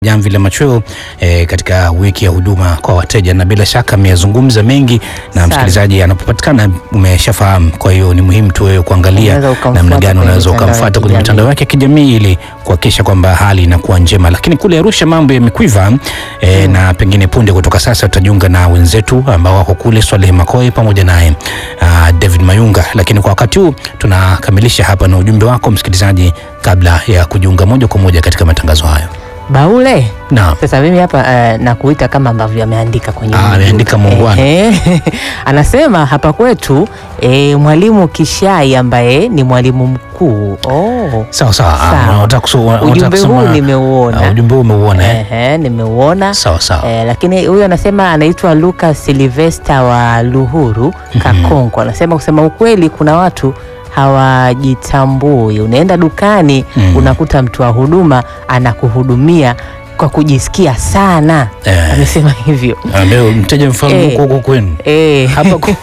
Jamvi la Machweo eh, katika wiki ya huduma kwa wateja, na bila shaka ameyazungumza mengi, na Sana. msikilizaji anapopatikana umeshafahamu. Kwa hiyo ni muhimu tu wewe kuangalia Unaweza ukamfuata namna gani kwenye unaweza mitandao ya ukamfuata kwenye kijamii. mitandao yake ya kijamii ili kuhakikisha kwamba hali inakuwa njema. Lakini kule Arusha mambo yamekwiva eh, na pengine punde kutoka sasa tutajiunga na wenzetu ambao wako kule, Swaleh Makoe pamoja naye ah, David Mayunga. Lakini kwa wakati huu tunakamilisha hapa na ujumbe wako msikilizaji, kabla ya kujiunga moja kwa moja katika matangazo hayo. Baule, Naam. sasa mimi hapa eh, nakuita kama ambavyo ameandika kwenye Ah, ujumbe. ameandika muungwana. Ehe. Anasema hapa kwetu eh, mwalimu Kishai ambaye ni mwalimu mkuu. Oh. Sawa sawa. Ah, Sawa. unataka kuso- unataka Ujumbe huu kusoma- nimeuona. Ah, ujumbe huu umeuona eh? Ehe, nimeuona. Sawa sawa. Eh, lakini huyu anasema anaitwa Lucas Silvester wa Luhuru Kakonko. Anasema kusema ukweli, kuna watu hawajitambui. Unaenda dukani Mm. unakuta mtu wa huduma anakuhudumia kwa kujisikia sana. Eh. Amesema hivyo. Ah, leo mteja mfalme Eh. huko huko kwenu. Eh, Hapa ku-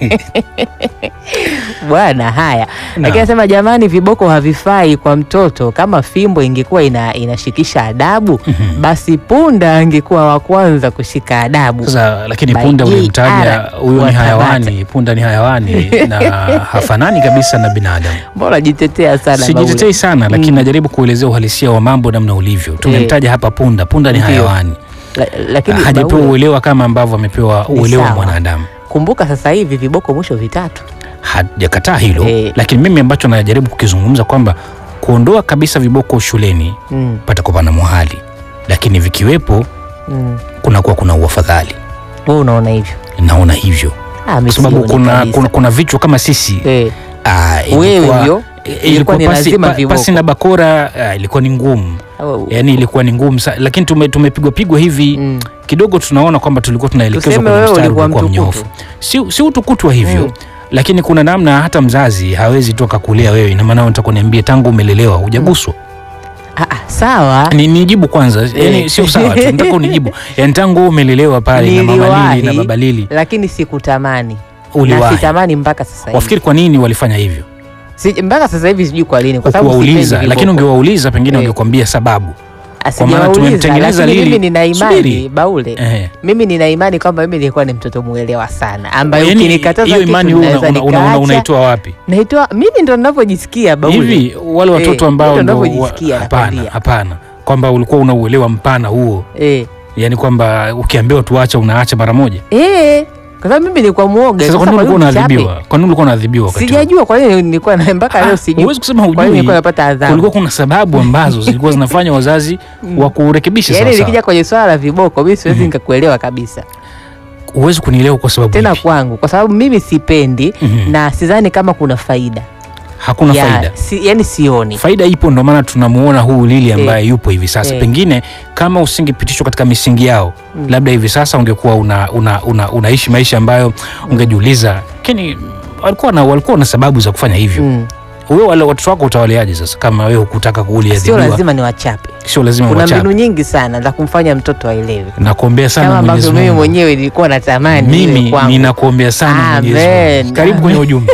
bwana haya. Lakini anasema jamani, viboko havifai kwa mtoto. Kama fimbo ingekuwa ina, inashikisha adabu, basi punda angekuwa wa kwanza kushika adabu. Sasa lakini By punda JR ulimtaja huyo ni wa hayawani, punda ni hayawani na hafanani kabisa na binadamu. Mbona jitetea sana Sijitetei Baule? sana lakini Mm. najaribu kuelezea uhalisia wa mambo namna ulivyo. Tumemtaja hapa punda, punda ni Ndio. hayawani. La, lakini Hajapewa Baule, uelewa kama ambavyo amepewa Ni uelewa sawa. mwanadamu. kumbuka sasa hivi viboko mwisho vitatu. Hajakataa hilo, Eh. lakini mimi ambacho najaribu kukizungumza kwamba kuondoa kabisa viboko shuleni Mm, patakuwa pana muhali, lakini vikiwepo mm. kunakuwa kuna uafadhali. Wewe unaona hivyo? Naona hivyo Ah, kwa mimi sababu sioni kuna, kabisa. kuna, kuna vichwa kama sisi Eh, ah, wewe ilikuwa- hivyo ilikuwa ilikuwa ni pasi, lazima pa, viboko. pasi na bakora ah, ilikuwa ni ngumu, Au- yani ilikuwa ni ngumu sa, lakini tume, tumepigwa pigwa hivi mm. kidogo, tunaona kwamba tulikuwa tunaelekezwa Tuseme kwenye wewe mstari ulikuwa uliokuwa mtukutu. mnyofu, si, si utukutu wa hivyo Mm. lakini kuna namna hata mzazi hawezi tu akakulea wewe, ina maana unataka kuniambia tangu umelelewa hujaguswa. Ah, ah, sawa Ni nijibu kwanza, yani Eh. sio sawa tu, nataka unijibu, yani tangu umelelewa pale na mama Niliwahi. Lili na baba Lili lakini sikutamani na uliwahi. sitamani mpaka sasa hivi. Wafikiri kwa nini walifanya hivyo? Si, mpaka sasa hivi sijui kwa lini, kwa sababu Ukuwauliza, sipendi lakini viboko. ungewauliza pengine Eh. wangekwambia sababu. Ah, kwa maana sijawauliza, tumemtengeneza lakini Lili- mimi nina imani Subiri. Baule, Eh. mimi nina imani kwamba mimi nilikuwa ni mtoto mwelewa sana, ambaye Yaani, ukinikataza hiyo kitu imani wewe naweza una- una- una- nikaacha. unaitoa wapi? Naitoa mimi ndo ninavyojisikia Baule. Hivi wale Eh, watoto ambao hivyo ndo wa- ninavyojisikia, hapana, nakwambia. hapana, kwamba ulikuwa una uelewa mpana huo, Eh. yani kwamba ukiambiwa tuacha unaacha mara moja. Eh. Kwa sababu mimi nilikuwa muoga. Sasa kwa Sasa nini ulikuwa kwa nini nichape? unaadhibiwa? Kwa nini ulikuwa unaadhibiwa wakati huo? Sijajua kwa nini nilikuwa na mpaka leo Ah, sijui. Huwezi kusema Kwa nini hujui. nilikuwa napata adhabu? Kulikuwa kuna sababu ambazo zilikuwa zinafanya wazazi wa kurekebisha Yaani sawa nikija sawa. kwenye swala la viboko mimi siwezi nikakuelewa kabisa. Huwezi kunielewa kwa sababu Tena ipi? kwangu kwa sababu mimi sipendi Mhm. na sidhani kama kuna faida. hakuna Ya, faida. Si, yani sioni. Faida ipo, ndo maana tunamuona huu Lili ambaye yupo hivi sasa. Eh. Pengine kama usingepitishwa katika misingi yao, Mm. labda hivi sasa ungekuwa una, una, una, unaishi maisha ambayo ungejiuliza, lakini walikuwa na, walikuwa na sababu za kufanya hivyo. Mm. Wewe wale watoto wako utawaleaje sasa kama wewe hukutaka Sio kuuliadhibiwa? lazima niwachape. Sio lazima Kuna mbinu uwachape. nyingi sana za kumfanya mtoto aelewe. Nakuombea sana Kama Mwenyezi ambavyo mimi Mungu. mwenyewe nilikuwa natamani iwe Mimi kwangu. ninakuombea sana Mwenyezi Amen. Mungu. Karibu kwenye ujumbe.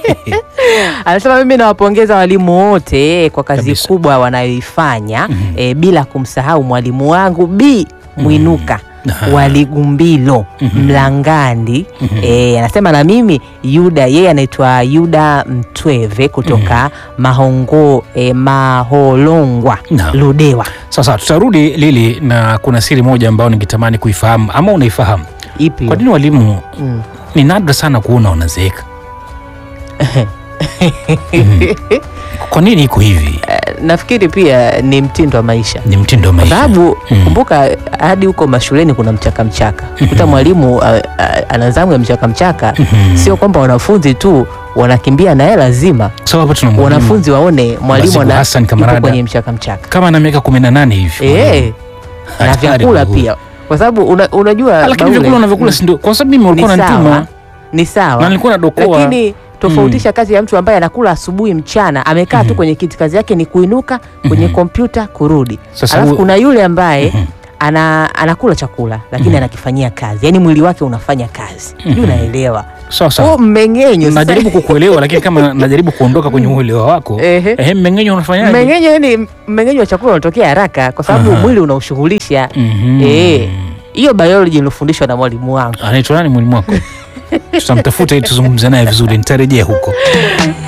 Anasema mimi nawapongeza walimu wote eh, kwa kazi Kabisa. kubwa wanayoifanya Mhm. eh, bila kumsahau mwalimu wangu B Mwinuka Aha. Waligumbilo Mhm. Mlangandi. Mhm. Eh, anasema na mimi Yuda, yeye anaitwa Yuda Mtweve kutoka Mahongo eh, Maholongwa Naam. Ludewa. Sasa tutarudi Lili, na kuna siri moja ambayo ningetamani kuifahamu ama unaifahamu. Ipi? Kwa nini walimu Mm. ni nadra sana kuona wanazeeka? Mhm. Kwa nini iko hivi? Nafikiri pia ni mtindo wa maisha. Ni mtindo wa kwa maisha. sababu Mm. kumbuka hadi huko mashuleni kuna mchaka mchaka kuta mwalimu a- a- ana zamu ya mchaka mchaka Mhm. sio kwamba wanafunzi tu wanakimbia na hela lazima Sawa, hapa tuna mwalimu wanafunzi waone mwalimu Masiku ana- Hassan yupo Kamarada. kwenye mchaka mchaka kama na miaka 18 hivi. eh na Hatari vyakula huyu. pia kwa sababu una, unajua Ah, Lakini Baule, vyakula unavyokula mm, si ndio? Kwa sababu mimi ni walikuwa sawa wananituma ni sawa na nilikuwa nadokoa. lakini tofautisha kazi ya mtu ambaye anakula asubuhi mchana amekaa tu Mhm. kwenye kiti kazi yake ni kuinuka kwenye Mhm. kompyuta kurudi Sasa alafu huyo- kuna yule ambaye Mhm. ana, anakula chakula lakini Mhm. anakifanyia kazi yaani mwili wake unafanya kazi Mhm. sijui unaelewa sawa huo sawa mmeng'enyo sasa- najaribu kukuelewa lakini kama najaribu kuondoka kwenye uelewa wako Ehe. ehe mmeng'enyo unafanyaje mmeng'enyo yani mmeng'enyo wa chakula unatokea haraka kwa sababu Aha. mwili unaushughulisha Mhm. Eh. hiyo biology nilifundishwa na mwalimu wangu anaitwa nani mwalimu wako tutamtafuta ili tuzungumze naye vizuri nitarejea huko